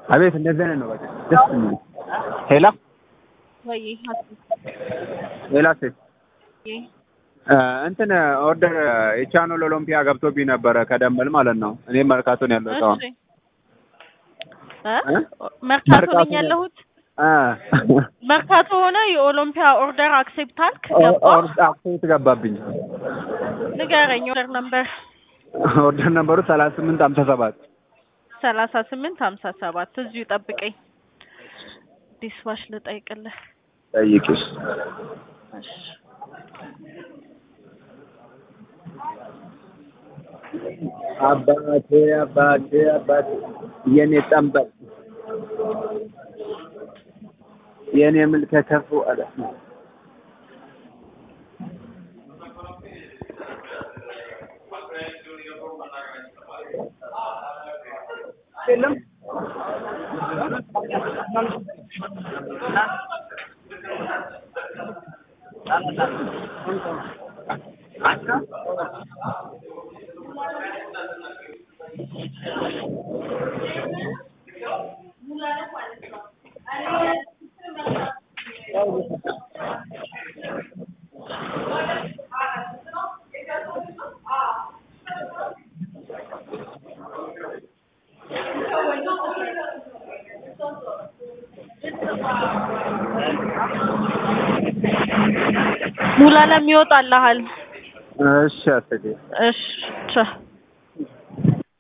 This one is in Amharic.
አቤት እንደዚህ አይነት ነው በቃ ደስ የሚል ሄላ ወይ ሄላ ሴት እንትን ኦርደር የቻኖል ኦሎምፒያ ገብቶብኝ ነበረ ከደንበል ማለት ነው። እኔም መርካቶን ያለው ሰው እሺ እ መርካቶ ነኝ ያለሁት። መርካቶ ሆነ የኦሎምፒያ ኦርደር አክሴፕት አልክ ገባ? አክሴፕት ገባብኝ። ንገረኝ ኦርደር ነምበር ኦርደር ነበሩ ሰላሳ ስምንት ሀምሳ ሰባት ሰላሳ ስምንት ሀምሳ ሰባት እዚሁ ጠብቀኝ። ዲስዋሽ ልጠይቅልህ። ጠይቂሽ እሺ አባቴ አባቴ አባቴ የኔ ጠንበል የኔ ምልከ ከፉ አለ የለም ሙላለም ይወጣልሃል። እሺ አትዴ እሺ ቻው